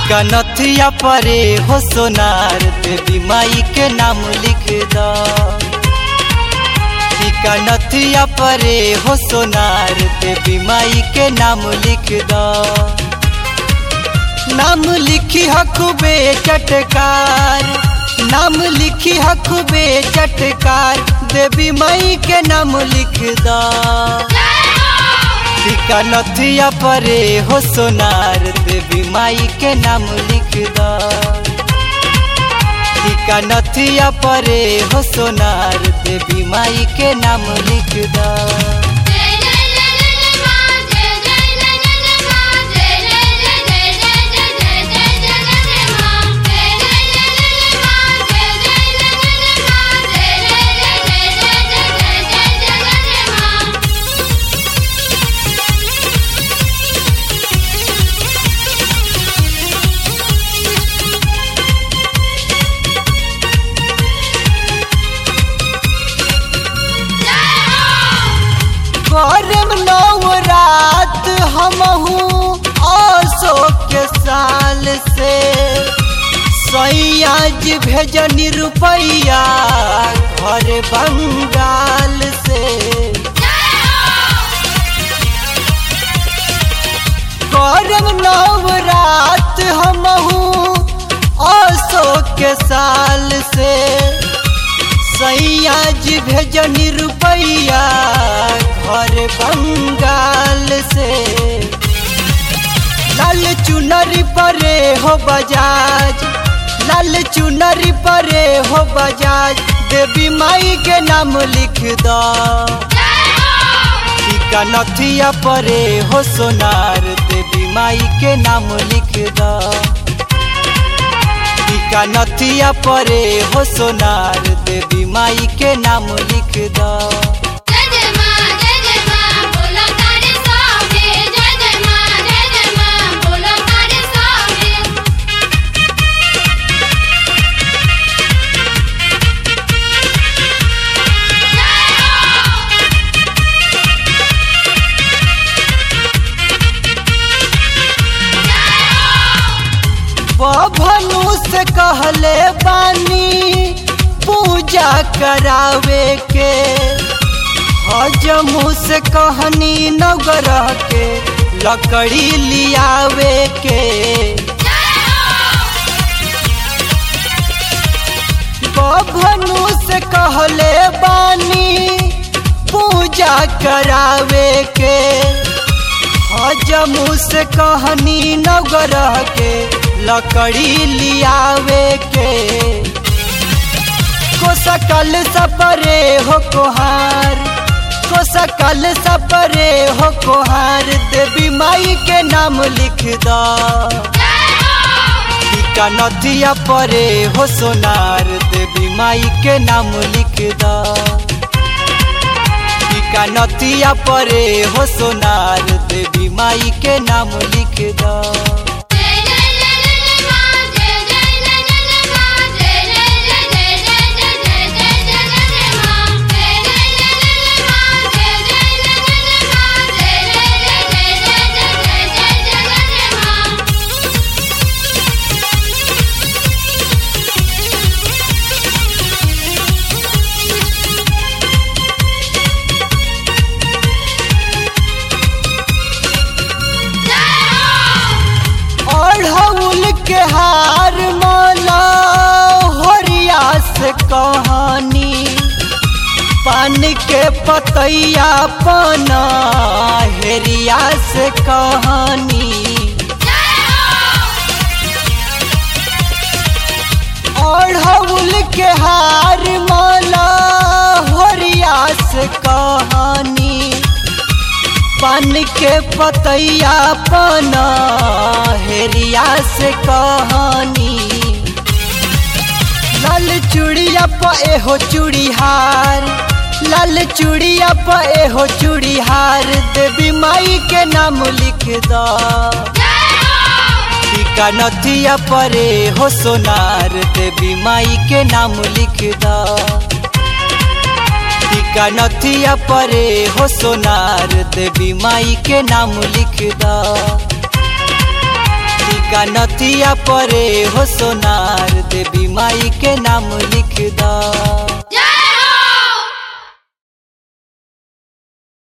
टीका नथिया परे हो सोनार देवी माई के नाम लिख द टीका नथिया परे हो सोनार देवी माई के नाम लिख द नाम लिखी हकुबे चटकार नाम लिखी हकुबे चटकार देवी माई के नाम लिख द टीका नथिया परे हो सोनार देवी माई के नाम लिख द टीका नथिया परे हो सोनार देवी माई के नाम लिख द जय जय जय जय मां जय जय जय जय मां जय जय जय जय जय जय जय जय जय मां जय जय जय जय मां जय जय जय जय मां जय जय जय जय जय जय जय मां करम नौ रात हमहू अशोक के साल से सैयाज भेजनी रुपैया घर बंगाल से करम नौ रात हमहू अशोक के साल से सैयाज भेजनी रुपैया घर बंगाल से लाल चुनरी परे हो बजाज लाल चुनरी परे हो बजाज देवी माई के नाम लिख द टीका नथिया परे हो सोनार देवी माई के नाम लिख द टीका नथिया परे हो सोनार देवी माई के नाम लिख द जय जय मां जय जय मां बोलो तारे सामने जय जय मां जय जय मां बोलो तारे सामने बभनु से कहले बानी पूजा करावे के हजमू से कहनी नवग्रह के लकड़ी लियावे के बभनु से कहले बानी पूजा करावे के हजमू से कहनी नवग्रह के लकड़ी लियावे के को सकल सपरे हो कोहार को सकल सपरे हो कोहार देवी माई के नाम लिख द टीका नथिया परे हो सोनार देवी माई के नाम लिख द टीका नथिया परे हो सोनार देवी माई के नाम लिख द जय जय जय जय मां जय जय जय जय मां जय जय जय जय जय जय जय मां जय जय जय जय मां जय जय जय जय मां जय जय जय जय जय मां अढ़ौल के हार माला होरिया से कहानी पान के पतैया पाना हेरिया से कहानी अढ़ौल के हार माला होरिया से कहानी पान के पतैया पाना हेरिया से कहानी लाल चूड़िया पे हो चूड़ीहार लाल चूड़िया पे हो चूड़ीहार देवी माई के नाम लिख द टीका नथिया परे हो सोनार देवी माई के नाम लिख द टीका नथिया परे हो सोनार देवी माई के नाम लिख द कनथिया परे हो सोनार देवी माई के नाम लिख द